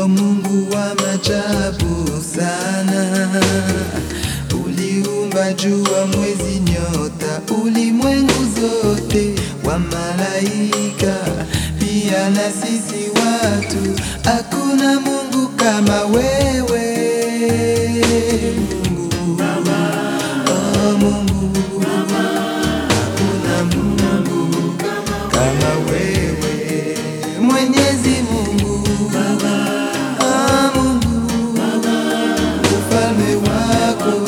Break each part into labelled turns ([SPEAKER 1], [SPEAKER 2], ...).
[SPEAKER 1] Uko Mungu wa maajabu sana, uliumba jua, mwezi, nyota, ulimwengu zote, wa malaika pia na sisi watu. Hakuna Mungu kama wewe Mungu, oh Mungu, hakuna Mungu kama wewe Mwenyezi Mungu, ah Mungu, ufalme wako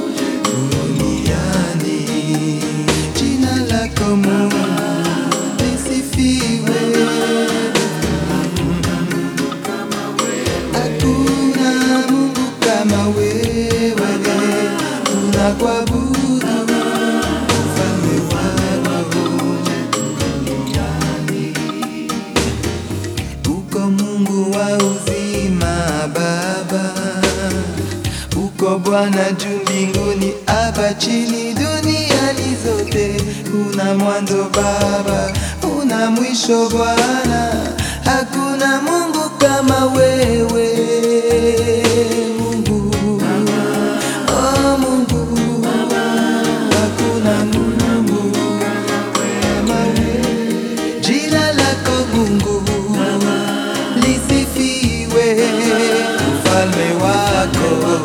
[SPEAKER 1] duniani, jina lako Mungu lisifiwe. Hakuna Mungu kama wewe, tunakuabudu ufalme wako Uko Mungu wa uzima Baba, uko Bwana juu mbinguni, hapa chini duniani zote. Una mwanzo Baba, una mwisho Bwana, hakuna Mungu kama wewe Mungu. Oh Mungu, hakuna Mungu kama wewe. Jina lako Mungu lisifiwe, ufalme wako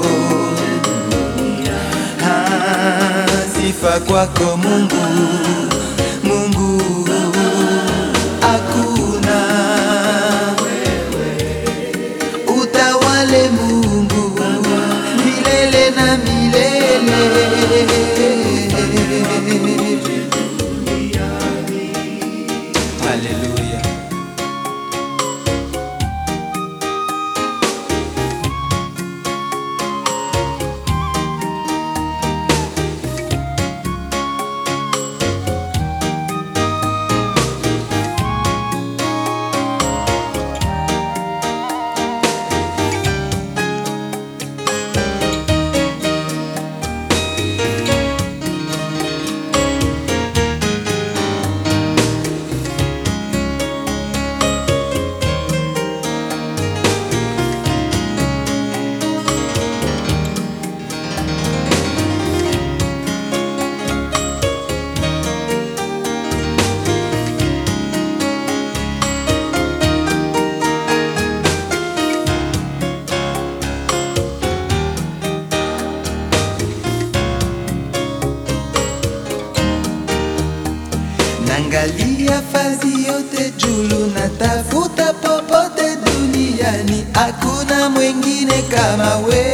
[SPEAKER 1] Ah, sifa kwako Mungu, Mungu hakuna utawale Mungu milele na milele. Haleluya. Nangalia fazi yote julu, natafuta popote duniani, hakuna mwingine kama wewe.